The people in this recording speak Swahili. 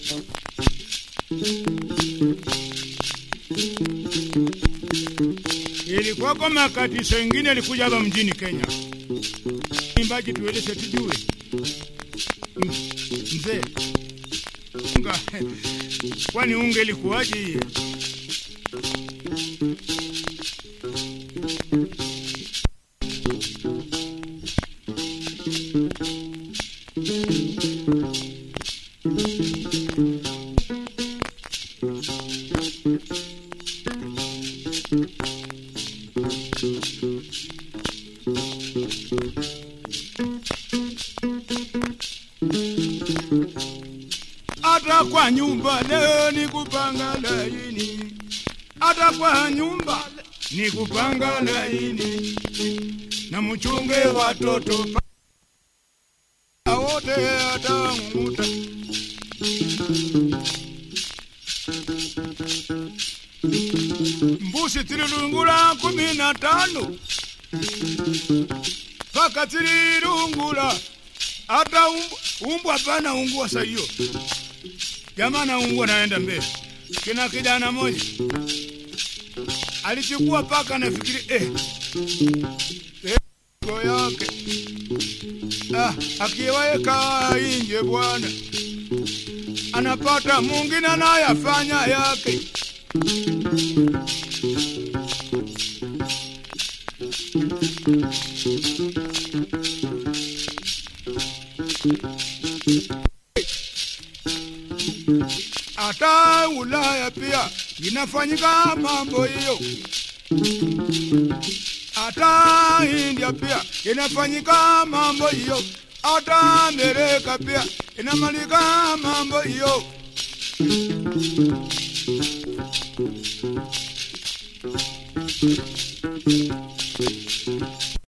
Ilikuwako makatiso ingine alikuja hapa mjini Kenya, imbaji tueleze tujue. M- Mzee unga, kwani unga ilikuwaje hiye? hata kwa nyumba leo ni kupanga laini, hata kwa nyumba ni kupanga laini, na mchunge watoto pa- wote atang'umuta. Mbuzi tililungula kumi na tano mpaka tililungula hata umbwa, umbwa pana ungua saa hiyo jamaa na ungua naenda mbele. Kina kijana moja alichukua paka, nafikiri eh, eh, go yake ah, akiweka inje bwana, anapata mwingine anayafanya yake. hata Ulaya pia inafanyika mambo hiyo, hata India pia inafanyika mambo hiyo, hata Amerika pia inamalika mambo hiyo.